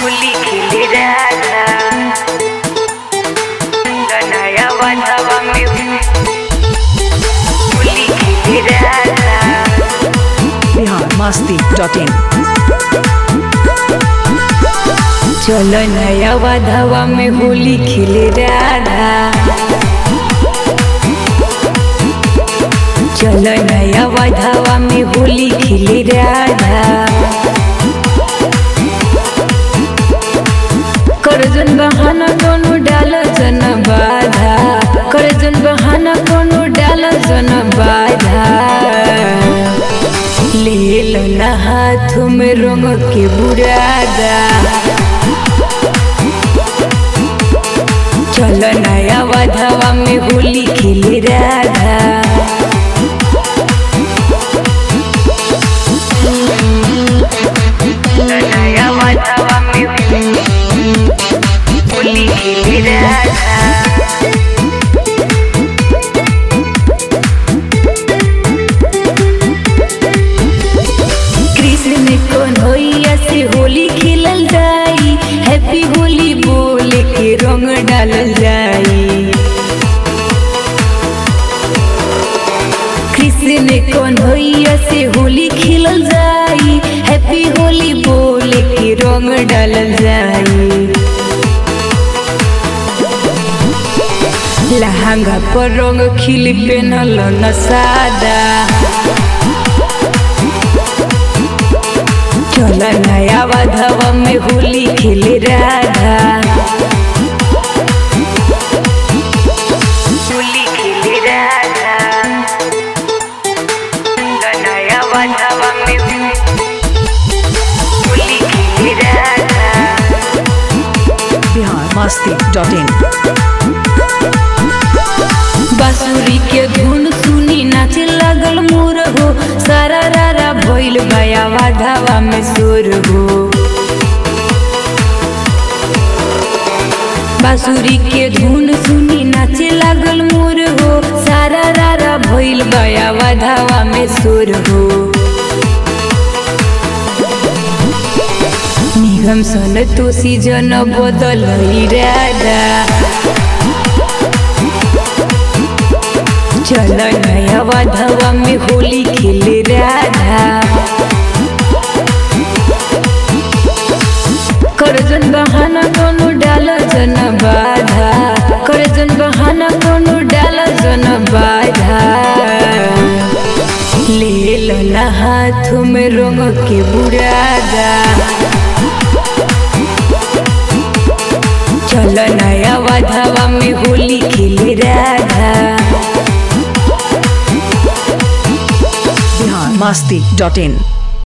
होली खेले राधा नया बंधवा में होली खेले राधा बिहार मस्ती डॉट इन चलो नया वाधवा में होली खेले राधा चलो नया वाधवा में होली खेले राधा करजन बहाना कोनो डाल जन बाधा करजन बहाना कोनो डाल जन बाधा ले लो ना हाथ में रंग के बुरादा चलो नया वाधवा में होली खेले राधा नया वाधवा में होली खेले राधा कृष्ण कौन होइया से होली खेलल जाई हैप्पी होली बोल के रंग डालल जाई कृष्ण कौन होइया से होली खेलल जाई हैप्पी होली बोल के रंग डालल जाई लहंगा पर रंग खिल पेनल न सादा चल नया वाधवा में होली खेले राधा होली खेले राधा नया वाधवा में होली खेले राधा बिहार मस्ती डॉट इन बांसुरी के धुन सुनी नाचे लागल मोर हो सारा रारा भइल भया वाधावा में सोर हो बांसुरी के धुन सुनी नाचे लागल मोर हो सारा रारा भइल भया वाधावा में सोर हो निगम सन तोसी जन बदल राधा चल नया वाधवा में होली खेले राधा करजन बहाना कोनो डाल जन बाधा करजन बहाना कोनो डाल जन बाधा ले लो ना हाथ में रंग के बुरादा चल नया वाधवा में होली खेले राधा बिहार मस्ती डॉट इन